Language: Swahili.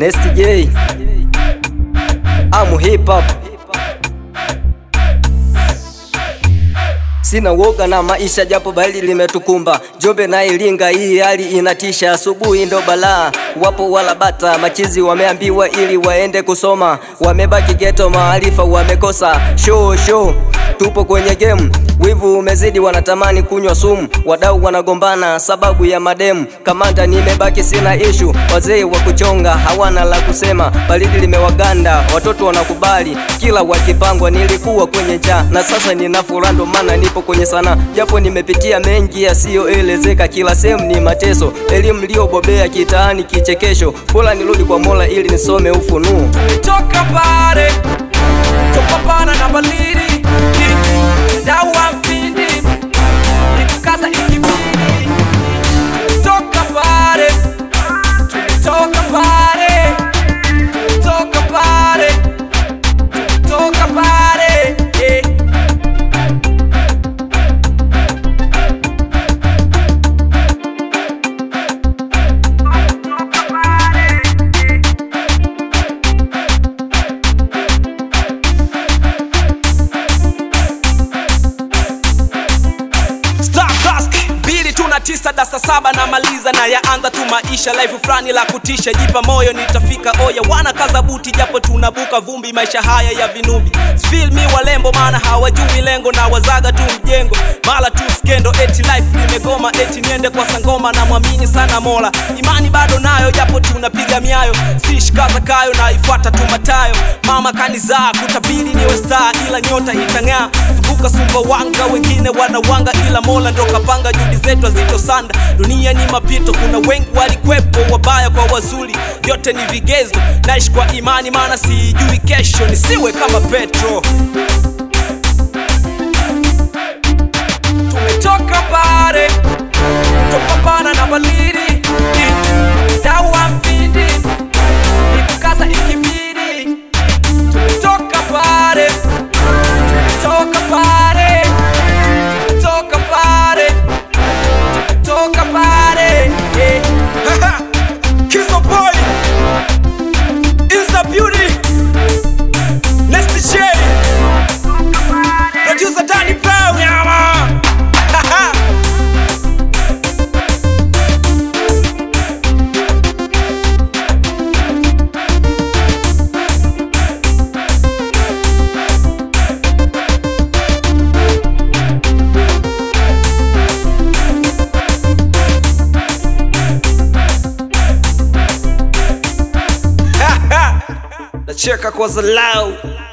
Nest J Amu hip hop Sina woga na maisha japo bali limetukumba Jombe na Iringa hii hali inatisha asubuhi ndo balaa Wapo wala bata machizi wameambiwa ili waende kusoma Wamebaki geto maarifa wamekosa show show Tupo kwenye game wivu umezidi wanatamani kunywa sumu Wadau wanagombana sababu ya mademu Kamanda nimebaki sina ishu Wazee wa kuchonga hawana la kusema Baridi limewaganda watoto wanakubali Kila wakipangwa nilikuwa kwenye njaa Na sasa nina furaha ndo maana nipo kwenye sana Japo nimepitia mengi yasiyoelezeka Kila sehemu ni mateso Elimu iliyobobea kitaani kichekesho Bora nirudi kwa Mola ili nisome ufunuo toka pale tupambana na balidi dawa mfindi nikukaza ikibidi toka pale toka pale toka pale toka pale eh. Star Dusk mbili tuna tisa dasa saba na maliza na yaanza tu maisha life fulani la kutisha jipa moyo nitafika oya wana kaza buti japo tunabuka vumbi maisha haya ya vinubi feel me walembo maana hawajui lengo na wazaga tu mjengo mala tu skendo eti life nimegoma eti niende kwa sangoma na mwamini sana mola imani bado nayo japo tunapiga miayo sishikaza kayo na ifuata tu matayo mama kanizaa kutabiri niwe star ila nyota itang'aa vuka sumbawanga wengine wanawanga ila mola ndo kapanga juhudi zetu hazitosanda dunia ni mapito kuna wengi walikwepo wabaya kwa wazuri vyote ni vigezo naishi kwa imani maana sijui kesho nisiwe kama petro tumetoka pale tupambana na balidi dawa mfindi nikukaza ikibidi tumetoka pale tumetoka pale tumetoka pale tumetoka pale eh. Kizo boy is a beauty Next J Producer Danny Brown yeah, man. nacheka kwa zalau